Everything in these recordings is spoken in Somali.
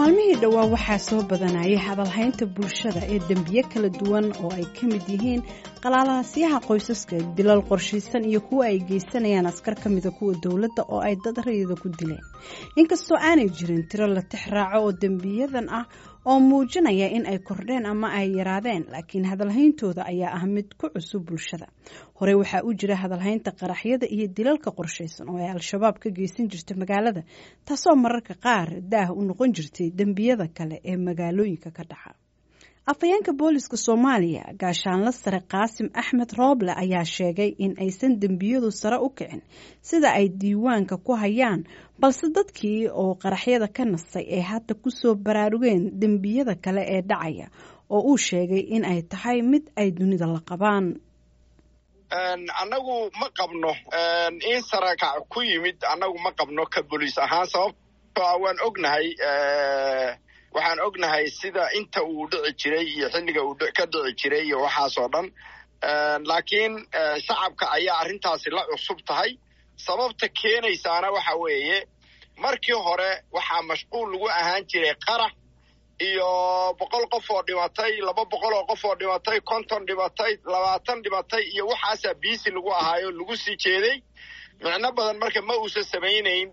maalmihii dhowaa waxaa soo badanayay hadalhaynta bulshada ee dembiye kala duwan oo ay ka mid yihiin qalaalaasyaha qoysaska dilal qorshaysan iyo kuwa ay geysanayaan askar ka mida kuwa dowladda oo ay dad rayida ku dileen inkastoo aanay jirin tiro la tix raaco oo dembiyadan ah oo muujinaya in ay kordheen ama ay yaraadeen laakiin hadalhayntooda ayaa ah mid ku cusub bulshada horey waxaa u jira hadalhaynta qaraxyada iyo dilalka qorshaysan oo ay al-shabaab ka geysan jirta magaalada taasoo mararka qaar daah u noqon jirtay dembiyada kale ee magaalooyinka ka dhaca afhayeenka booliska soomaaliya gaashaanla sare qaasim axmed rooble ayaa sheegay in aysan dembiyadu sare u kicin sida ay diiwaanka ku hayaan balse dadkii oo qaraxyada ka nastay ee hadda kusoo baraarugeen dembiyada kale ee dhacaya oo uu sheegay in ay tahay mid ay dunida la qabaan annagu ma qabno in sarakac ku yimid annagu ma qabno ka boliis ahaan sababto a waan ognahay waxaan ognahay sida inta uu dhici jiray iyo xilliga uu ka dhici jiray iyo waxaasoo dhan laakiin shacabka ayaa arrintaasi la cusub tahay sababta keenaysaana waxa weeye markii hore waxaa mashquul lagu ahaan jiray qarax iyo boqol qof oo dhimatay laba boqol oo qof oo dhimatay konton dhimatay labaatan dhimatay iyo waxaasaa biisi lagu ahaayo lagu sii jeeday micno badan marka ma uusan samaynayn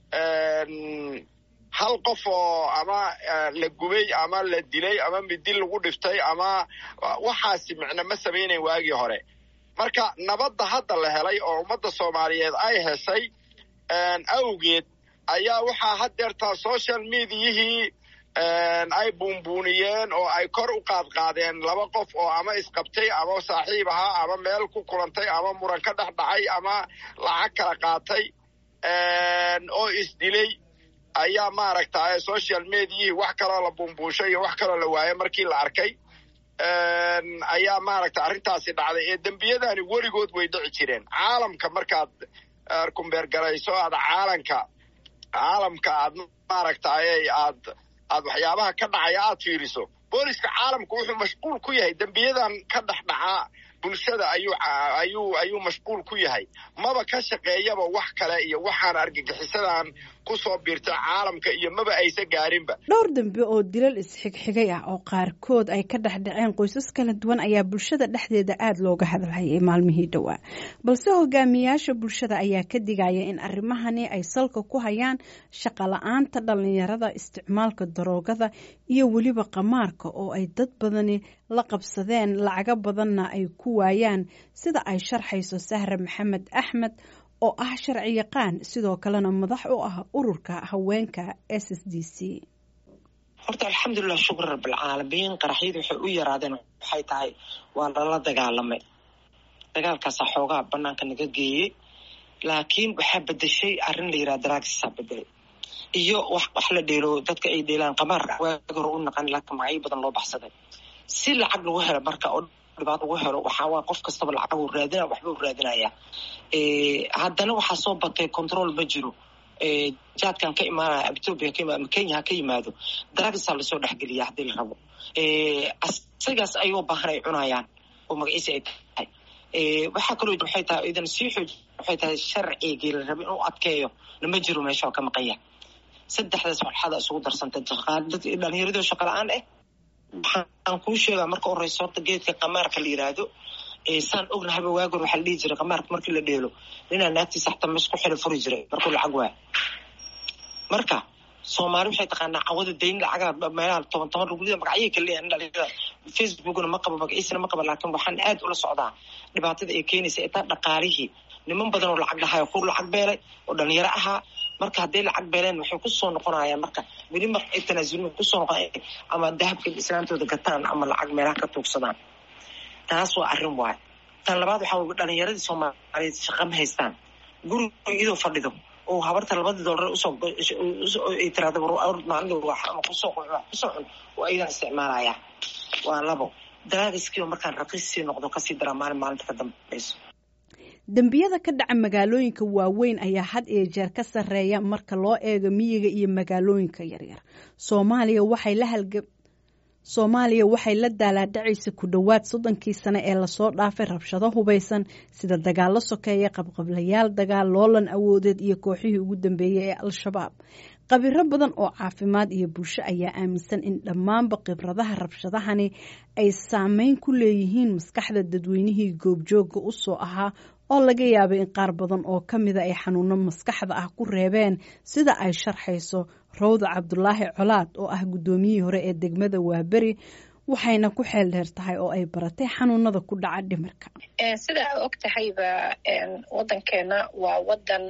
hal qof oo ama la gubay ama la dilay ama midil lagu dhiftay ama waxaasi micno ma samaynayn waagii hore marka nabadda hadda la helay oo ummadda soomaaliyeed ay heshay awgeed ayaa waxaa haddeertaa social mediayihii ay buunbuuniyeen oo ay kor u qaadqaadeen laba qof oo ama isqabtay ama saaxiib ahaa ama meel ku kulantay ama muran ka dhex dhacay ama lacag kala qaatay oo isdilay ayaa maaragtay social mediayihii wax kaloo la buunbuushay iyo wax kaloo la waayay markii la arkay ayaa maaragtay arrintaasi dhacday ee dembiyadani weligood way dhici jireen caalamka markaad kumbeergarayso aad caalanka caalamka aad maaragtay aad aad waxyaabaha ka dhacaya aad fiiriso booliska caalamku wuxuu mashquul ku yahay dembiyadan ka dhex dhacaa bulshada ayuu ayuu ayuu mashquul ku yahay maba ka shaqeeyaba wax kale iyo waxaan argagixisadan kusoo biirta caalamka iyo maba aysa gaarinba dhowr dambe oo dilal isxigxigay ah oo qaarkood ay ka dhex dhaceen qoysas kala duwan ayaa bulshada dhexdeeda aada looga hadalhayay maalmihii dhowaa balse hogaamiyaasha bulshada ayaa ka digaya in arrimahani ay salka ku hayaan shaqa la-aanta dhalinyarada isticmaalka daroogada iyo weliba qamaarka oo ay dad badani la qabsadeen lacago badanna ay ku waayaan sida ay sharxayso sahre maxamed axmed oo ah sharci yaqaan sidoo kalena madax u ah ururka haweenka s s d c horta alxamdulilah shukr rabbilcaalamiin qaraxyadu waxay u yaraadeen waxay tahay waa lala dagaalamay dagaalkaasaa xoogaa banaanka naga geeyey laakiin waxaa bedeshay arrin la yiraha daraagisaa bedelay iyo wax wax la dheelo dadka ay dheelaan qamaarka waagi hore u naqan laakiin magacyo badan loo baxsaday si lacag lagu helo marka oo dhibaato lagu helo waxaa waa qof kastaba lacag uu raadina waxba u raadinaya haddana waxaa soo batay control ma jiro jaadkan ka imaanaya ethoopia ka imaado kenya ha ka yimaado daraagisaa lasoo dhexgeliya haddii la rabo asigaas ayuu baahan ay cunayaan oo magaciisa ay tahay waxaa kaloo waxay tahay idan sii xooj waxay tahay sharcigii la rabo inuu adkeeyo lama jiro meesha oo ka maqanya saddexdaas walxada isugu darsantay dhalinyaradoo shaqa la-aan eh waxaan kuu sheegaa marka horeysa horta geedka qamaarka la yiraahdo saan ognahayba waagor waxaa la dhihi jiray qamaarka markii la dheelo ninaa naagtiisa xataa mes ku xilo furi jiray markuu lacag waaya marka soomaali waxay taqaanaa cawada dayn lacagaa meelaha toban toban rugulida magacyay ka leeyahan dhalinyarada facebookna ma qabo magaciisana ma qabo laakiin waxaan aad ula socdaa dhibaatada ay keenaysa itaa dhaqaalihii niman badan oo lacag dhahayo kur lacag beelay oo dhalinyaro ahaa marka hadday lacag beeleen waxay kusoo noqonayaan marka weli mar ay tanaasulin kusoo noqon ama dahabka islaantooda gataan ama lacag meelaha ka tuugsadaan taas waa arrin waay tan labaad waxaa wey dhalinyaradii soomaaliyeed shaqa ma haystaan guriga iyadoo fadhido oo habarta labadii doolar usoo ay tiraahdo maalin ama kusoo kusoo cun oo ayadan isticmaalaya waa labo daraagiskiioo markaan raqiissii noqdo kasii daraa maalin maalinta ka dambayso dembiyada ka dhaca magaalooyinka waaweyn ayaa had iyo jeer ka sarreeya marka loo eego miyiga iyo magaalooyinka yaryar soomaaliya waxay la halga soomaaliya waxay la daalaadhacaysa ku dhowaad soddonkii sane ee lasoo dhaafay rabshado hubaysan sida dagaallo sokeeya qabqablayaal dagaal loolan awoodeed iyo kooxihii ugu dambeeyey ee al-shabaab khabiro badan oo caafimaad iyo bulsho ayaa aaminsan in dhammaanba khibradaha rabshadahani ay saameyn ku leeyihiin maskaxda dadweynihii goobjooga u soo ahaa oo laga yaabay in qaar badan oo ka mida ay xanuuno maskaxda ah ku reebeen sida ay sharxayso rawda cabdulaahi colaad oo ah guddoomiyihii hore ee degmada waaberi waxayna ku xeel dheer tahay oo ay baratay xanuunada ku dhaca dhimirka sida aa og tahayba wadankeena waa wadan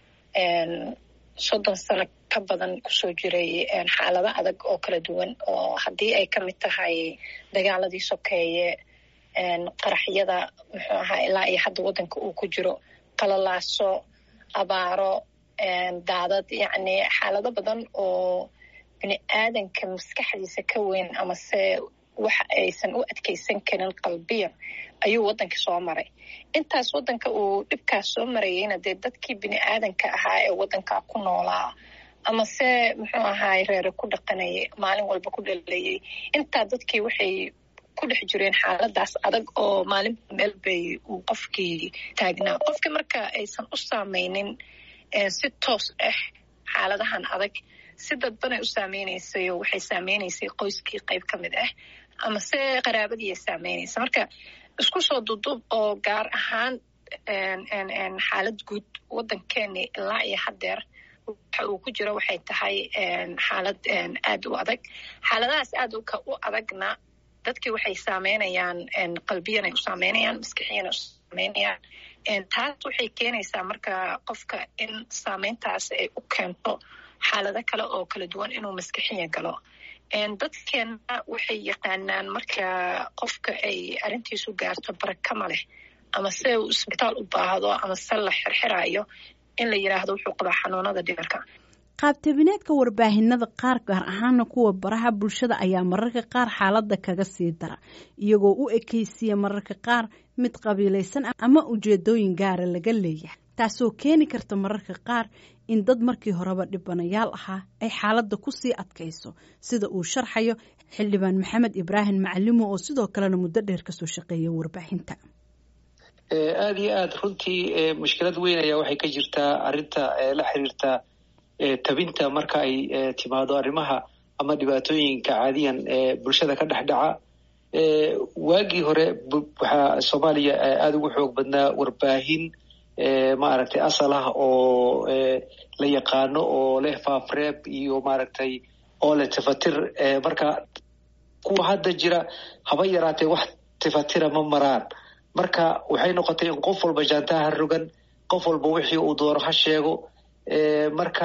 soddon sano ka badan kusoo jiray xaalado adag oo kala duwan oo haddii ay ka mid tahay dagaaladii sokeeye qaraxyada muxuu ahaa ilaa iyo hadda waddanka uu ku jiro qalalaaso abaaro daadad yacni xaalado badan oo bini aadanka maskaxdiisa ka weyn amase waxa aysan u adkeysan karin qalbiyan ayuu waddanka soo maray intaas waddanka uu dhibkaas soo marayeyna dee dadkii bini aadanka ahaa ee waddankaa ku noolaa amase muxuu ahaay reere ku dhaqanayay maalin walba ku dhalayay intaa dadkii waxay ku dhex jireen xaaladaas adag oo maalin meel bay uu qofkii taagnaa qofkii marka aysan u saameynin si toos ah xaaladahan adag si dadbanay u saameynaysayoo waxay saameynaysay qoyskii qayb ka mid ah amase qaraabadii ay saameynaysa marka isku soo duduub oo gaar ahaan xaalad guud waddankeeni ilaa iyo haddeer waxa uu ku jiro waxay tahay xaalad aad u adag xaaladahaas aad u adagna dadkii waxay saameynayaan qalbiyanay u saameynayaan maskixiyanay u saameynayaan taas waxay keenaysaa marka qofka in saameyntaas ay u keento xaalado kale oo kala duwan inuu maskixiya galo dadkeenna waxay yaqaanaan marka qofka ay arrintiisu gaarto barakama leh ama se uu isbitaal u baahdo ama se la xirxiraayo in la yidhaahdo wuxuu qabaa xanuunada dhimirka qaabtabineedka warbaahinada qaar gaar ahaana kuwa baraha bulshada ayaa mararka qaar xaaladda kaga sii dara iyagoo u ekeysiya mararka qaar mid qabiilaysan ama ujeedooyin gaara laga leeyahay taasoo keeni karta mararka qaar in dad markii horeba dhibanayaal ahaa ay xaaladda kusii adkayso sida uu sharxayo xildhibaan maxamed ibraahim macalimo oo sidoo kalena muddo dheer kasoo shaqeeya warbaahinta aada iyo aada runtii mushkilad weyn ayaa waxay ka jirtaa arrinta la xiriirta tabinta marka ay timaado arrimaha ama dhibaatooyinka caadiyan bulshada ka dhex dhaca waagii hore waxaa soomaaliya aada ugu xoog badnaa warbaahin maaragtay asal ah oo la yaqaano oo leh faafreeb iyo maaragtay oo leh tifatir marka kuwa hadda jira haba yaraatee wax tifatira ma maraan marka waxay noqotay in qof walba jaantaha rogan qof walba wixii uu doono ha sheego marka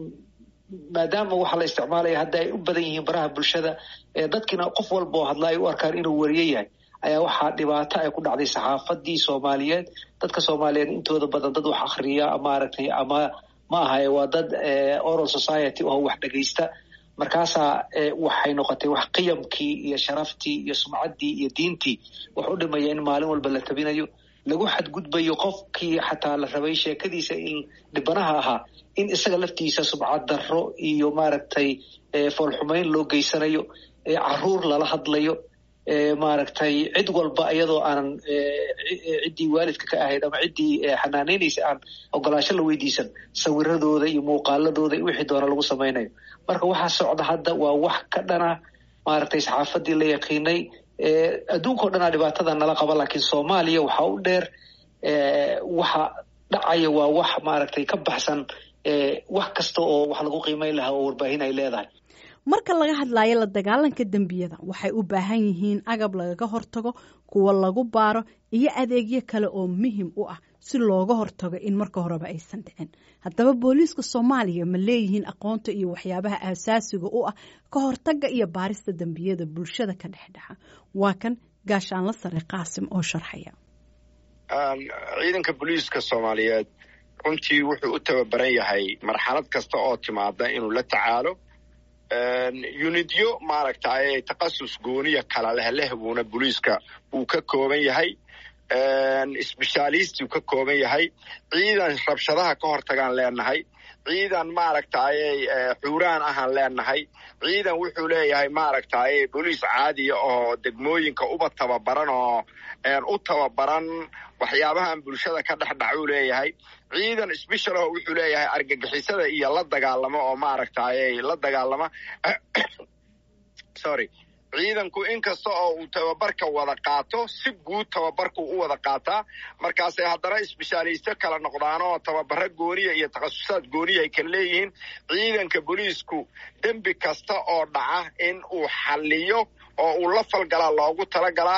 maadaama waxa la isticmaalaya hadda ay u badan yihiin baraha bulshada dadkiina qof walba oo hadla ay u arkaan inuu wariye yahay ayaa waxaa dhibaato ay ku dhacday saxaafadii soomaaliyeed dadka soomaaliyeed intooda badan dad wax akriya maaragtay ama ma ahaye waa dad oral society oo wax dhegaysta markaasaa waxay noqotay wax qiyamkii iyo sharaftii iyo sumcaddii iyo diintii wax u dhimaya in maalin walba la tabinayo lagu xadgudbayo qofkii xataa la rabay sheekadiisa in dhibanaha ahaa in isaga laftiisa sumcad darro iyo maaragtay foolxumeyn loo geysanayo caruur lala hadlayo maaragtay cid walba iyadoo aanan ciddii waalidka ka ahayd ama ciddii xanaaneynaysa aan ogolaasho la weydiisan sawiradooda iyo muuqaaladooda iyo wixii doona lagu samaynayo marka waxaa socda hadda waa wax ka dhana maaragtay saxaafadii la yaqiinay adduunka o dhanaa dhibaatada nala qaba laakiin soomaaliya waxaa u dheer waxa dhacaya waa wax maaragtay ka baxsan wax kasta oo wax lagu qiimeyn lahaa oo warbaahin ay leedahay marka laga hadlayo la dagaalanka dembiyada waxay u baahan yihiin agab lagaga hortago kuwa lagu baaro iyo adeegyo kale oo muhim u ah si looga hortago in marka horeba aysan dhicin haddaba booliiska soomaaliya ma leeyihiin aqoonta iyo waxyaabaha aasaasiga u ah ka hortaga iyo baarista dembiyada bulshada ka dhexdhexa waa kan gaashaanla sare qaasim oo sharxaya ciidanka booliiska soomaaliyeed runtii wuxuu u tababaran yahay marxalad kasta oo timaada inuu la tacaalo unidyo maaragtay takasus gooniya kala leh leh buuna booliiska uu ka kooban yahay sbeshaalistu ka kooban yahay ciidan rabshadaha ka hortagaan leenahay ciidan maaragtayy xuuraan ahaan leenahay ciidan wuxuu leeyahay maaragtay boliis caadiya oo degmooyinka uba tababaran oo u tababaran waxyaabahan bulshada ka dhex dhacuu leeyahay ciidan sbeshal oo wuxuu leeyahay argagixisada iyo la dagaalamo oo maaragtay la dagaalama sorry ciidanku inkasta oo uu tababarka wada qaato si guud tababarku u wada qaataa markaasay haddana isbeshaalisto kala noqdaanoo tababaro gooniya iyo takhasusaad gooniya ay kala leeyihiin ciidanka booliisku dembi kasta oo dhaca in uu xalliyo oo uu la falgalaa loogu talagalaa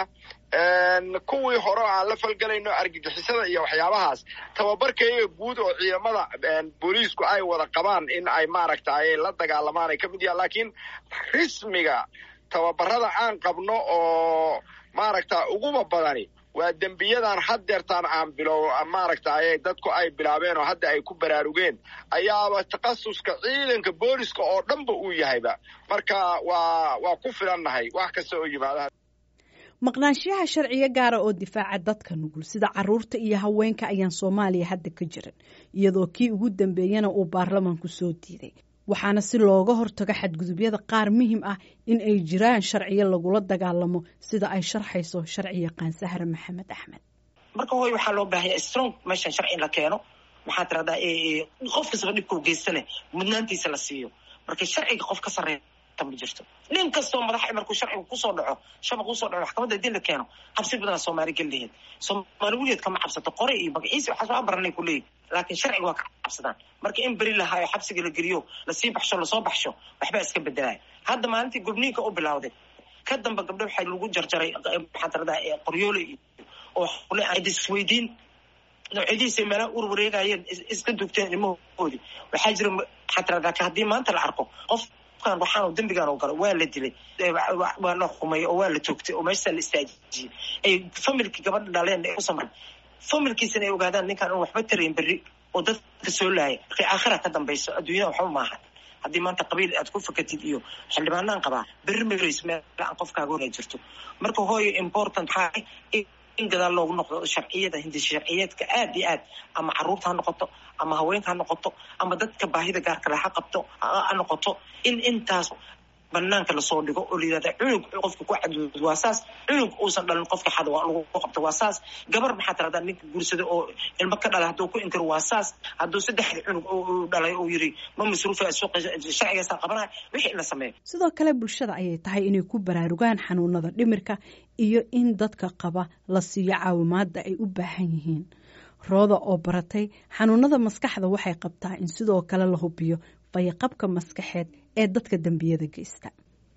kuwii hore o aan la falgelayno argagixisada iyo waxyaabahaas tababarkaiga guud oo ciidamada booliisku ay wada qabaan in ay maaragtay la dagaalamaan ay ka mid yahan laakiin rismiga tababarada aan qabno oo maaragta uguba badani waa dembiyadan haddeertaan aan bilow maaragtay dadku ay bilaabeen oo hadda ay ku baraarugeen ayaaba takhasuska ciidanka booliska oo dhanba uu yahayba marka waa waa ku filannahay wax kasta oo yimaada maqnaanshiyaha sharciyo gaara oo difaaca dadka nugul sida caruurta iyo haweenka ayaan soomaaliya hadda ka jiran iyadoo kii ugu dambeeyana uu baarlamanku soo diiday waxaana si looga hortago xadgudubyada qaar muhim ah in ay jiraan sharciyo lagula dagaalamo sida ay sharxayso sharci yaqaan sahre maxamed axmed marka hooy waxaa loo baahaya strong meeshan sharci in la keeno maxaa tiradaa qof kastaba dhibkau geystane mudnaantiisa la siiyo marka sharciga qof ka sarreeya ma jirto nin kastoo madaxa markuu sharciga kusoo dhaco shabaq usoo dhaco maxkamadda hadii la keeno cabsi badanaa soomaali geliheed soomaali weligeed kama cabsato qore iyo magaciisi waxaas waa baranay ku leeyihi laakiin sharciga waa ka cabsadaan marka in beri lahaayo xabsiga la geliyo lasii baxsho lasoo baxsho waxbaa iska bedelaya hadda maalintii gubniinka u bilawday ka damba gabdho waxaa lagu jarjaray maxaa tiradaa qoryoole iyo oo isweydiin noocyadiisa meelaha ur wareegayeen iska dugteen ilmahoodii waxaa jira maxaa tiradaa haddii maanta la arko qof waxaan dembigaan oo galo waa la dilay waa la xumay oo waa la toogtay oo meeshaa la istaajiyey ay familkii gabadha dhaleen ay u samran familkiisana ay ogaadaan ninkaan in waxba tarayn berri oo dadka soo laaya markay aakhira ka dambayso adduunyada waxba maaha haddii maanta qabiil aad ku fakatid iyo xildhibaanaan qabaa berri mareys meel aan qofkaaga hora jirto marka hooyo important waxaa in gadaal loogu noqdo sharciyada hindi sharciyeedka aad iyo aad ama caruurta ha noqoto ama haweenka ha noqoto ama dadka baahida gaarkale ha qabto ha noqoto in intaas banaanka lasoo dhigo oo layihahda cunug qofka ku cadud waa saas cunug uusan dhalin qofka xada waa lagu qabto waa saas gabar maxaa tiradaa ninka guursada oo ilmo ka dhalay hadduu ku inkiro waa saas hadduu saddexda cunug u dhalay uu yiri ma masruufa sharcigaasaa qabanaya wixii in la sameeyo sidoo kale bulshada ayay tahay inay ku baraarugaan xanuunada dhimirka iyo in dadka qaba la siiyo caawimaada ay u baahan yihiin rooda oo baratay xanuunada maskaxda waxay qabtaa in sidoo kale la hubiyo fayaqabka maskaxeed ee dadka dembiyada geysta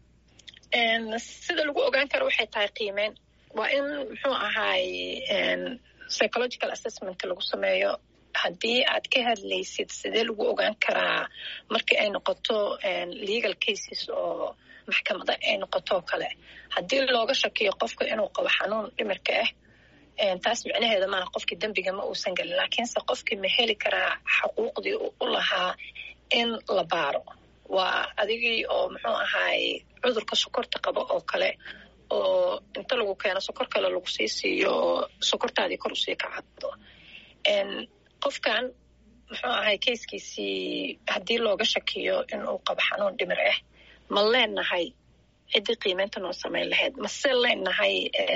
sida lagu ogaan karo waxay tahay qiimeyn waa in muxuu ahaay psychological assessment lagu sameeyo haddii aad ka hadlaysid sidee lagu ogaan karaa markii ay noqoto legal cases oo maxkamada ay noqotoo kale haddii looga shakiyo qofka inuu qabo xanuun dhimirka ah taas micnaheeda maaha qofkii dembiga ma uusan gelin laakiinse qofkii ma heli karaa xaquuqdii u lahaa in la baaro waa adigii oo muxuu ahaay cudurka sokorta qabo oo kale oo inta lagu keeno sokor kale lagu sii siiyo oo sokortaadii kor usii kacado qofkan muxuu ahay kayskiisii haddii looga shakiyo inuu qabo xanuun dhimir ah ma leenahay ciddii qiimeynta noo samayn lahayd mase leenahay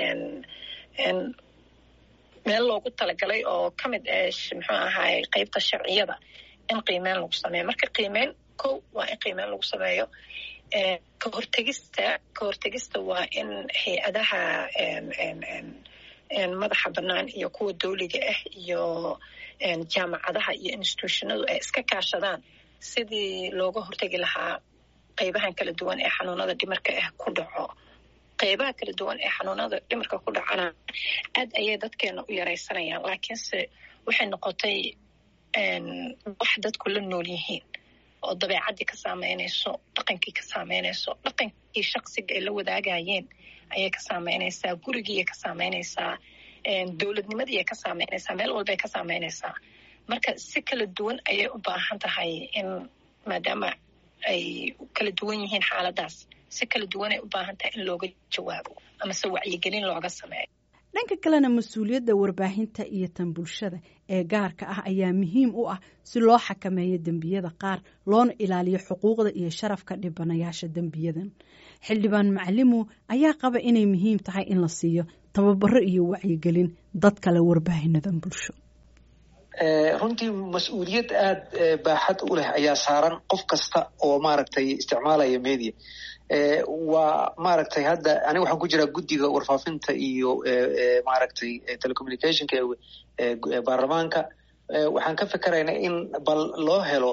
meel loogu talagalay oo ka mid ah muxuu ahaay qeybta sharciyada in qiimeyn lagu sameeyo marka qiimeyn kow waa in qiimeyn lagu sameeyo ka hortegista ka hortegista waa in hay-adaha madaxa bannaan iyo kuwa dawliga ah iyo jaamacadaha iyo institutionadu ay iska kaashadaan sidii looga hortegi lahaa qeybahan kala duwan ee xanuunada dhimarka ah ku dhaco qeybaha kala duwan ee xanuunada dhimarka ku dhacana aad ayay dadkeena u yaraysanayaan laakiinse waxay noqotay wax dadku la nool yihiin oo dabeecaddii ka saameynayso dhaqankii ka saameynayso dhaqankii shaksiga ay la wadaagayeen ayay ka saameynaysaa gurigiiay ka saameynaysaa dowladnimadiiay ka saameynaysaa meel walbay ka saameynaysaa marka si kala duwan ayay u baahan tahay in maadaama ay kala duwan yihiin xaaladaas si kala duwanay u baahan tahay in looga jawaabo amase wacyigelin looga sameeyo dhanka kalena mas-uuliyadda warbaahinta iyo tan bulshada ee gaarka ah ayaa muhiim u ah si loo xakameeyo dembiyada qaar loona ilaaliyo xuquuqda iyo sharafka dhibanayaasha dembiyadan xildhibaan macalimu ayaa qaba inay muhiim tahay in la siiyo tababaro iyo wacyigelin dad kale warbaahinadan bulsho runtii mas-uuliyad aada baaxad u leh ayaa saaran qof kasta oo maaragtay isticmaalaya media waa maaragtay hadda aniga waxaan ku jiraa guddiga warfaafinta iyo maaragtay telecommunicationka ee baarlamaanka waxaan ka fikeraynaa in bal loo helo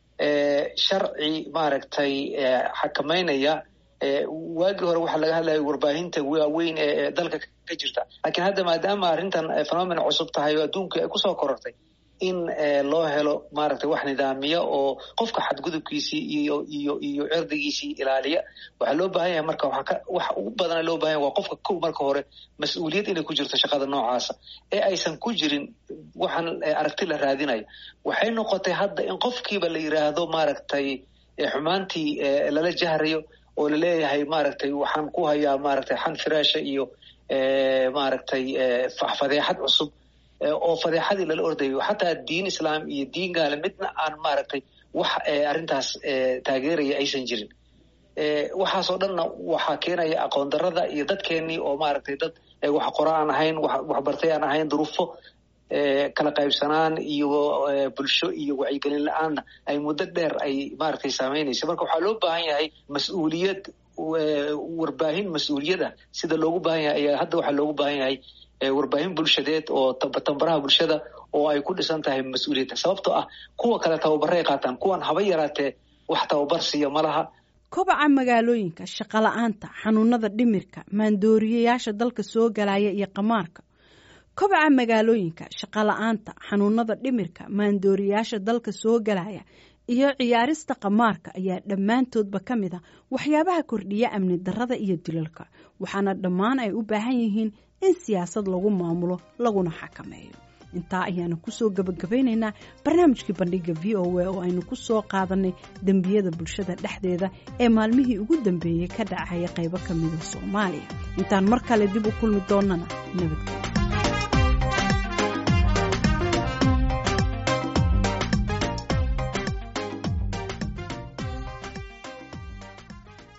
sharci maaragtay xakameynaya waagii hore waxaa laga hadlaya warbaahinta waaweyn ee dalka ka jirta lakiin hadda maadaama arrintan phenomen cusub tahay oo adduunka ay kusoo korortay in loo helo maaragtay wax nidaamiya oo qofka xadgudubkiisii iyo iyo iyo cirdigiisii ilaaliya waxaa loo baahan yahay marka wax ugu badana loo bahan yahay waa qofka kow marka hore mas-uuliyad inay ku jirto shaqada noocaasa ee aysan ku jirin waxaan aragti la raadinayo waxay noqotay hadda in qofkiiba la yiraahdo maaragtay xumaantii lala jahrayo oo laleeyahay maaragtay waxaan ku hayaa maaragtay xan firaasha iyo maaragtay fadeexad cusub oo fadeexadii lala ordayo xataa diin islaam iyo diin gaale midna aan maaragtay wax arrintaas taageeraya aysan jirin waxaasoo dhanna waxaa keenaya aqoon darada iyo dadkeenii oo maaragtay dad wax qora aan ahayn waxbartay aan ahayn duruufo kala qaybsanaan iyo bulsho iyo wacyigelin la-aanna ay muddo dheer ay maaragtay saameynaysa marka waxaa loo baahan yahay mas-uuliyad warbaahin mas-uuliyada sida loogu baahan yahay ayaa hadda waxaa loogu baahan yahay warbaahin bulshadeed oo tambaraha bulshada oo ay ku dhisan tahay mas-uuliyadda sababtoo ah kuwa kale tababaray qaataan kuwan haba yaraatee wax tababar siiya ma laha kobaca magaalooyinka shaqola'aanta xanuunada dhimirka maandooriyayaasha dalka soo galaya iyo qamaarka kobaca magaalooyinka shaqola'aanta xanuunada dhimirka maandooriyayaasha dalka soo galaya iyo ciyaarista qamaarka ayaa dhammaantoodba ka mid a waxyaabaha kordhiya amni darada iyo dilalka waxaana dhammaan ay u baahan yihiin in siyaasad lagu maamulo laguna xakameeyo intaa ayaanu kusoo gabagabaynaynaa barnaamijkii bandhiga v o a oo aynu ku soo qaadanay dembiyada bulshada dhexdeeda ee maalmihii ugu dambeeyey ka dhacaya qaybo ka mida soomaaliya intaan mar kale dib u kulmi doonana nabadgelyo